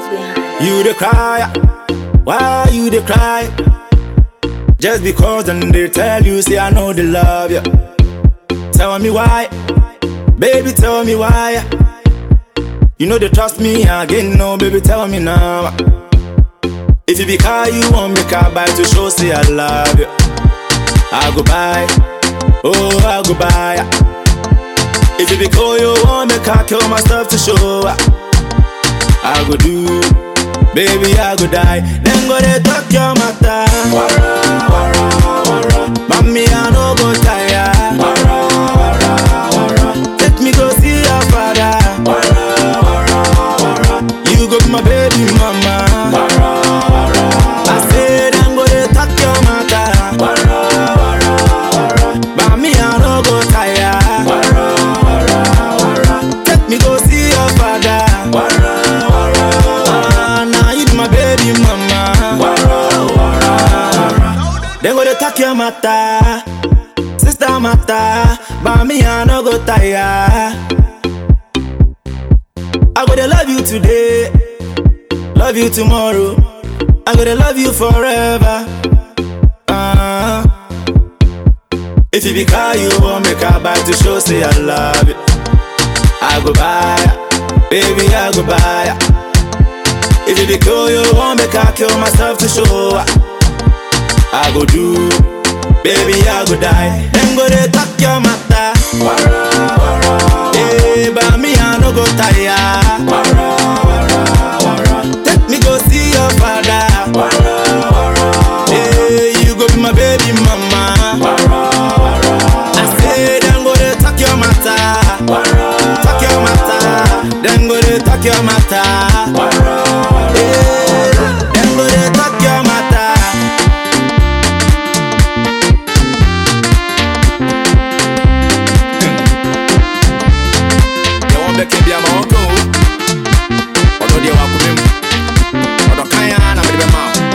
behind. You the cry, why you the cry? Just because then they tell you, say I know they love you. Tell me why, baby, tell me why. You know they trust me again, no, baby, tell me now. If you be car, you want me car buy to show, say I love you. I go buy, oh, I go buy. If you be cool, you want me car, kill my stuff to show. I go do, baby, I go die. Then go they talk your matter. Wara, wara, wara. Mommy, I no go tire. Wara, wara, wara. Take me go see your father. Wara, wara, wara. You go be my baby mama. Wara, wara, I say then go they talk your matter. Wara, wara, wara. Mommy, I no go tire. Wara, wara, wara. Take me go see your father. Wara, wara, wara. Now you be my baby mama. Wara, wara, wara. Then go they talk your matter. Sister matter. But me, I no go tire. I go to love you today, love you tomorrow. I go to love you forever. Uh, if you be car, you want me car buy to show say I love you. I go buy, baby, I go buy. If you be cool, you want me car kill myself to show. I go do, baby, I go die. Then go they talk your matter. Wara, wara, Hey, but me I no go tire. Wara, wara, wara. Take me go see your father. Wara, wara, Hey, you go be my baby mama. Wara, wara, I say then go they talk your matter. Wara, talk your matter. Then go they talk your matter. Wara, Hey, then go they talk your matter. yɛ wɔn bɛka bi ama wɔn ka o ɔdɔ deɛ wakoma mu ɔdɔ kan ara na mede bɛma wo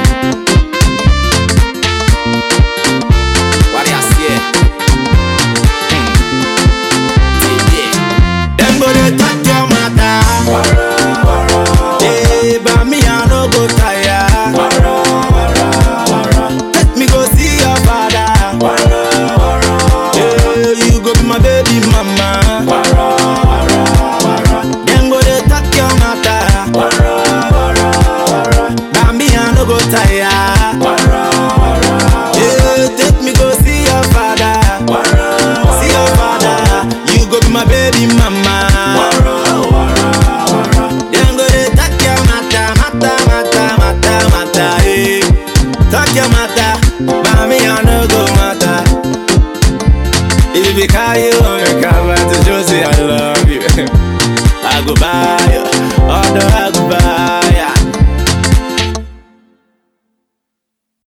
ware aseɛ Hmm. Tie. Dem go dey talk your matter. Eh, but me, I no go tire. Take me go see your father. Eh, you go be my baby mama. Dem go dey talk your matter. But me, I no go tire. Eh, take me go see your father. See your father. You go be my baby mama. Dem go dey talk your matter, matter, matter, matter, matter. Eh, talk your matter. But me, I no go matter. If you be call you on your cover to show say I love you. I go buy you, although I go buy